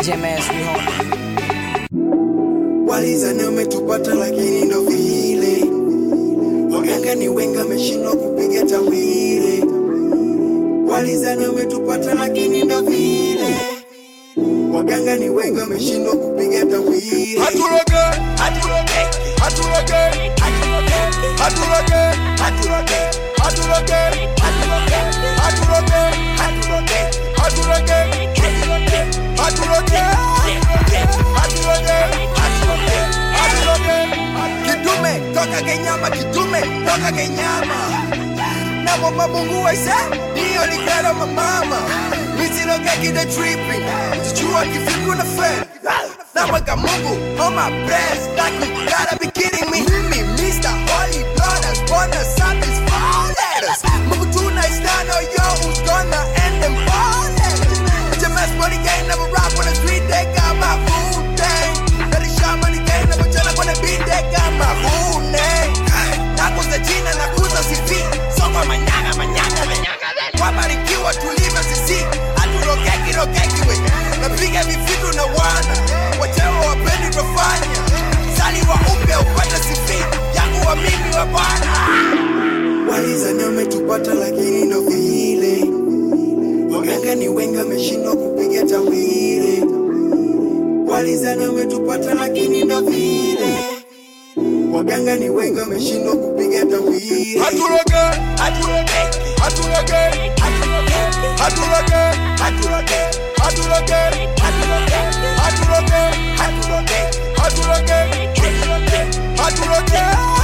JMS, we home. Walizani umetupata lakini ndo vile waganga ni wengi wameshindwa kupiga tawile. Walizani umetupata lakini ndo vile waganga ni wengi wameshindwa kupiga tawile. Haturoge, haturoge, haturoge, haturoge, haturoge, haturoge, haturoge, haturoge, haturoge, haturoge, haturoge, haturoge, haturoge, haturoge, haturoge. Kidume toka Kenyama, kidume toka Kenyama. Na mama Mungu waise, ndio ligara mama. Misiroge kide tripping, sijua kifiku na fail. Namweka Mungu on my breast, like you gotta be kidding me. Me, Mr. Holy Blood, has born the sun is four letters. Mungu tunaistano, yo, who's gonna end them four letters? HMS money gang, never rock on the street, they got my food thing. Very sharp money gang, never tell on the beat, they got my food name. Nakuza jina, nakuza CV, soko manyanga, manyanga, manyanga. Wabarikiwa tulivyo sisi, haturogeki, rogeki we. Napiga vifitu na wana, wachewa wapendi tofanya. Zaliwa upya upate CV, yangu wa mimi wa Bwana. Walizani umetupata lakini ndo vile waganga ni wengi wameshindwa kupiga tawile. Walizani umetupata lakini ndo vile waganga ni wengi wameshindwa kupiga tawile. Haturoge, haturoge, haturoge, haturoge, haturoge, haturoge, haturoge, haturoge, haturoge, haturoge, haturoge, haturoge, haturoge,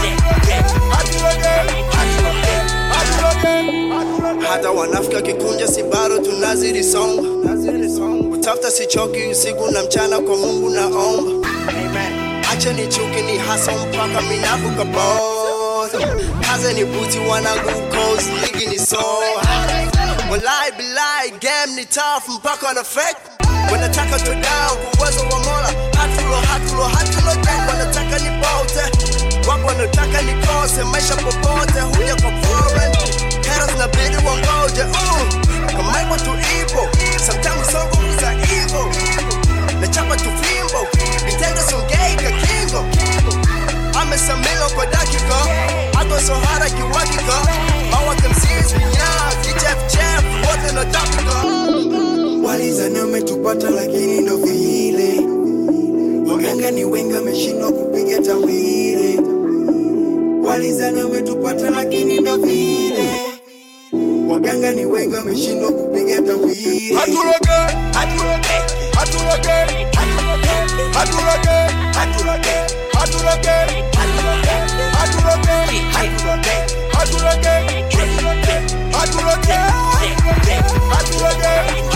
haturoge, haturoge. hata wanafika kikunja si bado tunazidi songa utafuta sichoki usiku na mchana kwa mungu naomba acha ni chuki ni hasa mpaka minavuka boda kaze ni buti wanangu coast ligi ni soa walai bilai game ni tough mpaka na fake wanataka tu down kwa uwezo wa mola hatulo hatulo hatulo down wanataka ni bote wapo wanataka nikose maisha popote huja kwa foreign haters na bidi wangoje uh, kama ipo tu ipo sometimes songo za evil nachapa tu fimbo vitendo songei ka kingo amesamilo kwa dakika hata sohara kiwakika mawake msisi vinyaa kichefchef wote na tapika Walizani umetupata lakini ndo vile waganga ni wengi wameshindwa kupiga tawile. Walizani umetupata lakini ndo vile waganga ni wengi wameshindwa kupiga tawile. Haturoge, haturoge, haturoge, haturoge, haturoge, haturoge, haturoge, haturoge, haturoge, haturoge, haturoge, haturoge, haturoge,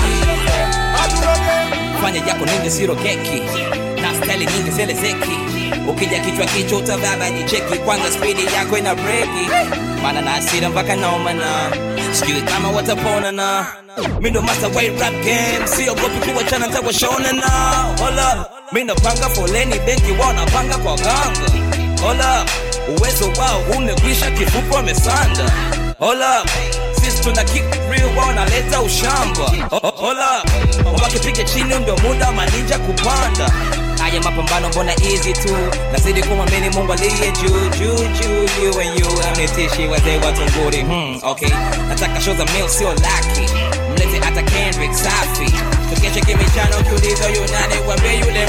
haturoge. Fanya yako ninge siro keki na style nyingi zele zeki ukija kichwa kichwa utavaba ni cheki kwanza spidi yako ina breki mana na asira mpaka naomana sijui kama watapona na mindo master way rap game siogopi kuwachana ntakwashona na hola mi napanga foleni benki wao napanga kwa ganga hola uwezo wao umekwisha kifupi wamesanda hola sisi tuna kick real wao naleta ushamba Ho- ho- hola wakipiga chini ndio muda maninja kupanda haya mapambano mbona easy tu nazidi kumwamini mungu aliye juu juu juu you and you amnitishi wazee watunguri hmm, okay nataka show za mil sio laki mlete hata kendrick safi tukeshe kimichano ukiuliza yunani wambie yule